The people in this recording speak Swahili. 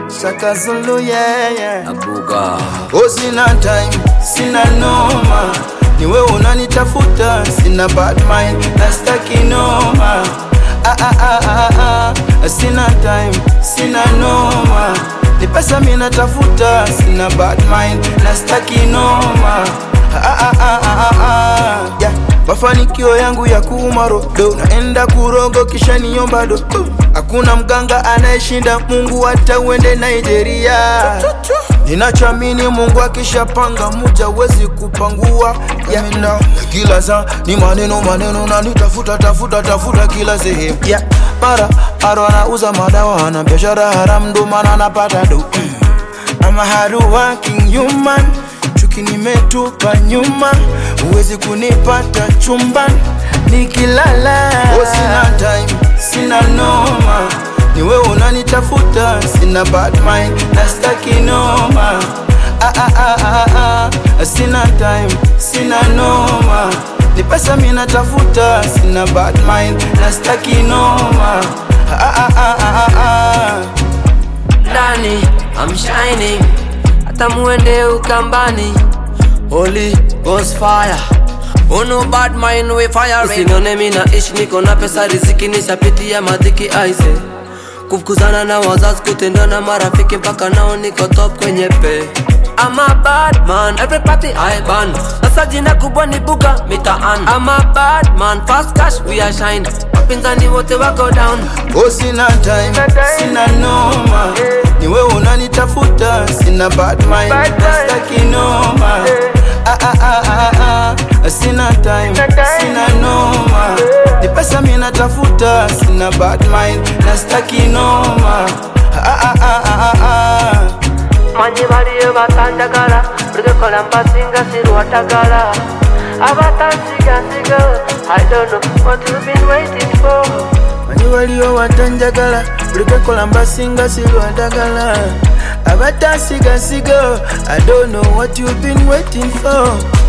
Shaka Zulu, yeah, yeah. Abuga Oh, sina time, sina noma, ni wewe unanitafuta, sina bad mind, nastaki noma. Ah, ah, ah, ah, ah. Sina time, sina noma, ni pesa mimi natafuta, sina bad mind, nastaki noma. Ah, ah, ah, ah, ah, ah. Yeah. Mafanikio yangu ya kumarodo, naenda kurogo kisha niomba do. Hakuna mganga anayeshinda Mungu, hata uende Nigeria. Ninachoamini Mungu akishapanga muja wezi kupangua yeah. Na kila saa ni maneno maneno na nitafuta tafuta tafuta kila sehemu yeah. Mara aro anauza madawa na biashara haramu ndo maana anapata do I'm a hard working human chuki nimetupa nyuma huwezi kunipata chumbani nikilala oh, sina time sina noma ni wewe unanitafuta sina bad mind nastaki noma ah, ah, ah, ah, ah. sina time sina noma ni pesa mimi natafuta sina bad mind nastaki noma ah, ah, ah, ah, ah, ah. ndani I'm shining hata muende ukambani Holy Ghost fire Oh no bad mind we fire Usinione mimi naishi niko na pesa riziki nishapitia madhiki aise Kufukuzana na wazazi kutendwa na marafiki mpaka nao niko top kwenye pe I'm a bad man, every party I ban Sasa jina kubwa ni buga mitaan I'm a bad man, fast cash we are shine Wapinzani wote wako down Oh, sina time, sina noma, ni wewe unanitafuta, sina bad mind, nastaki noma. Ah, ah, ah, ah, ah. Sina time, sina noma, ni pesa mimi natafuta, sina bad mind, nastaki noma. Ah, ah, ah, ah, ah, ah. manyi baliyo batanjagala lugekola mbasinga sirwatagala abatansigasiga I don't know what you've been waiting for Manyi waliyo watanjagala bulikekola mbasinga silwadagala abatasiga sigo I don't know what you've been waiting for